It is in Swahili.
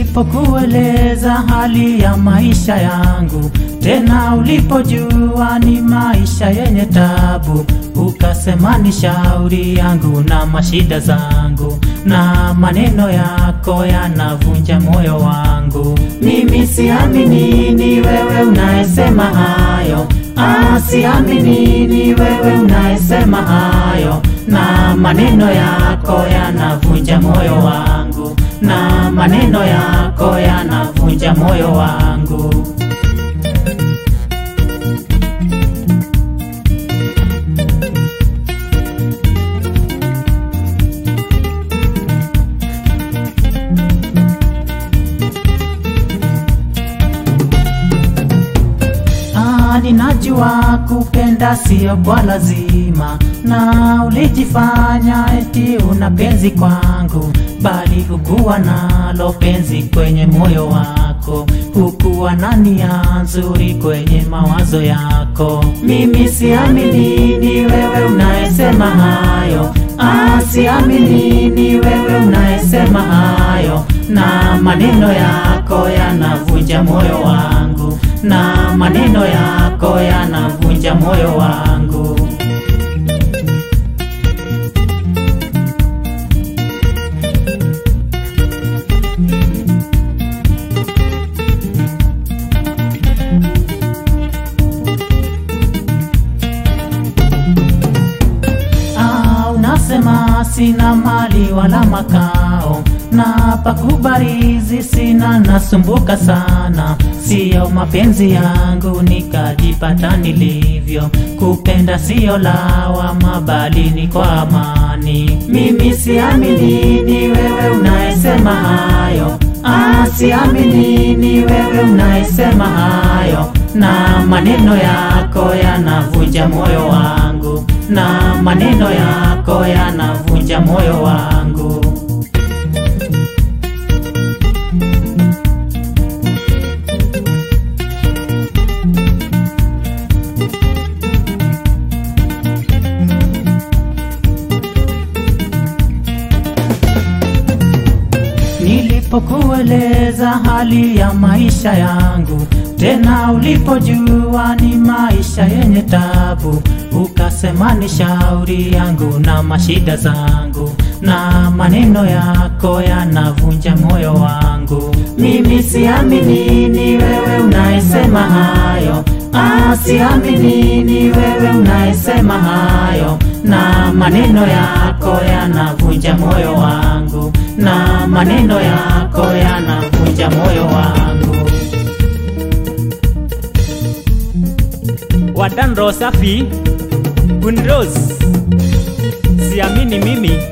Nilipokueleza hali ya maisha yangu, tena ulipojua ni maisha yenye tabu, ukasema ni shauri yangu na mashida zangu, na maneno yako yanavunja moyo wangu. Mimi siamini ni wewe unayesema hayo, ah, siamini ni wewe unayesema hayo, na maneno yako yanavunja moyo wangu, na maneno yako yanavunja moyo wangu. Ah, ninajua kupenda sio kwa lazima, na ulijifanya eti una penzi kwangu, bali hukuwa nalo penzi kwenye moyo wako, hukuwa na nia nzuri kwenye mawazo yako. Mimi siamini ni wewe unayesema hayo, ah, siamini ni wewe unayesema hayo, na maneno yako yanavunja moyo wangu na maneno yako yanavunja moyo wangu. Ah, unasema sina mali wala makao na pakubarizi sina, nasumbuka sana, siyo mapenzi yangu nikajipata nilivyo. Kupenda siyo lawama, bali ni kwa amani. Mimi siamini ni wewe unayesema hayo, ah, siamini ni wewe unayesema hayo, na maneno yako yanavunja moyo wangu, na maneno yako yanavunja moyo wangu. Nilipokueleza hali ya maisha yangu, tena ulipojua ni maisha yenye tabu, ukasema ni shauri yangu na mashida zangu, na maneno yako yanavunja moyo wangu. Mimi siamini ni wewe unayesema hayo, ah, siamini ni wewe unayesema hayo, na maneno yako yanavunja moyo wangu, na maneno yako yanavunja moyo wangu. Wadan Rosafi Gunrose, siamini mimi